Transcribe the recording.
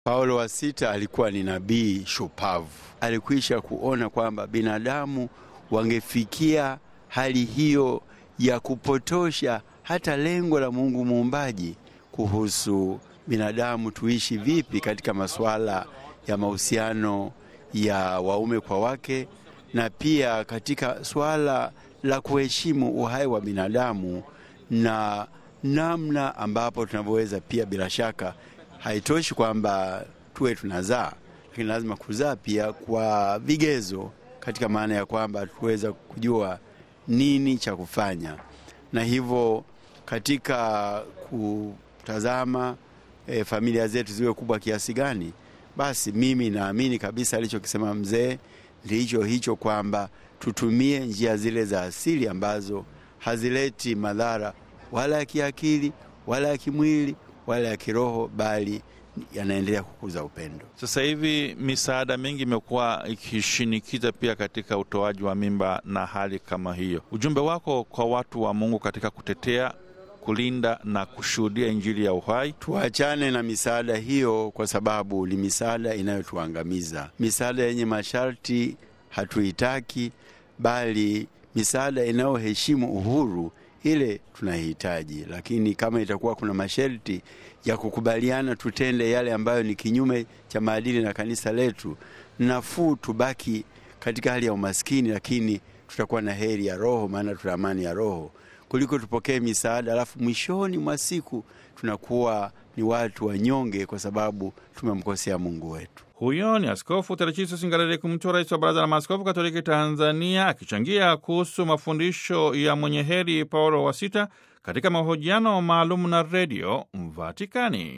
Paulo wa sita alikuwa ni nabii shupavu. Alikwisha kuona kwamba binadamu wangefikia hali hiyo ya kupotosha hata lengo la Mungu muumbaji kuhusu binadamu tuishi vipi katika masuala ya mahusiano ya waume kwa wake na pia katika suala la kuheshimu uhai wa binadamu na namna ambapo tunavyoweza pia, bila shaka haitoshi kwamba tuwe tunazaa, lakini lazima kuzaa pia kwa vigezo, katika maana ya kwamba tuweza kujua nini cha kufanya, na hivyo katika kutazama e, familia zetu ziwe kubwa kiasi gani, basi mimi naamini kabisa alichokisema mzee ndicho hicho kwamba tutumie njia zile za asili ambazo hazileti madhara wala ya kiakili wala ya kimwili wala ya kiroho, bali yanaendelea kukuza upendo. Sasa hivi misaada mingi imekuwa ikishinikiza pia katika utoaji wa mimba na hali kama hiyo. Ujumbe wako kwa watu wa Mungu katika kutetea, kulinda na kushuhudia Injili ya uhai? Tuachane na misaada hiyo, kwa sababu ni misaada inayotuangamiza. Misaada yenye masharti hatuitaki, bali misaada inayoheshimu uhuru ile tunahitaji. Lakini kama itakuwa kuna masharti ya kukubaliana tutende yale ambayo ni kinyume cha maadili na kanisa letu, nafuu tubaki katika hali ya umaskini, lakini tutakuwa na heri ya roho, maana tuna amani ya roho, kuliko tupokee misaada alafu mwishoni mwa siku tunakuwa ni watu wanyonge kwa sababu tumemkosea Mungu wetu. Huyo ni Askofu Teresiso Singalale Kumtua, rais wa Baraza la Maaskofu Katoliki Tanzania, akichangia kuhusu mafundisho ya mwenye heri Paulo wa Sita katika mahojiano maalum na Redio Vatikani.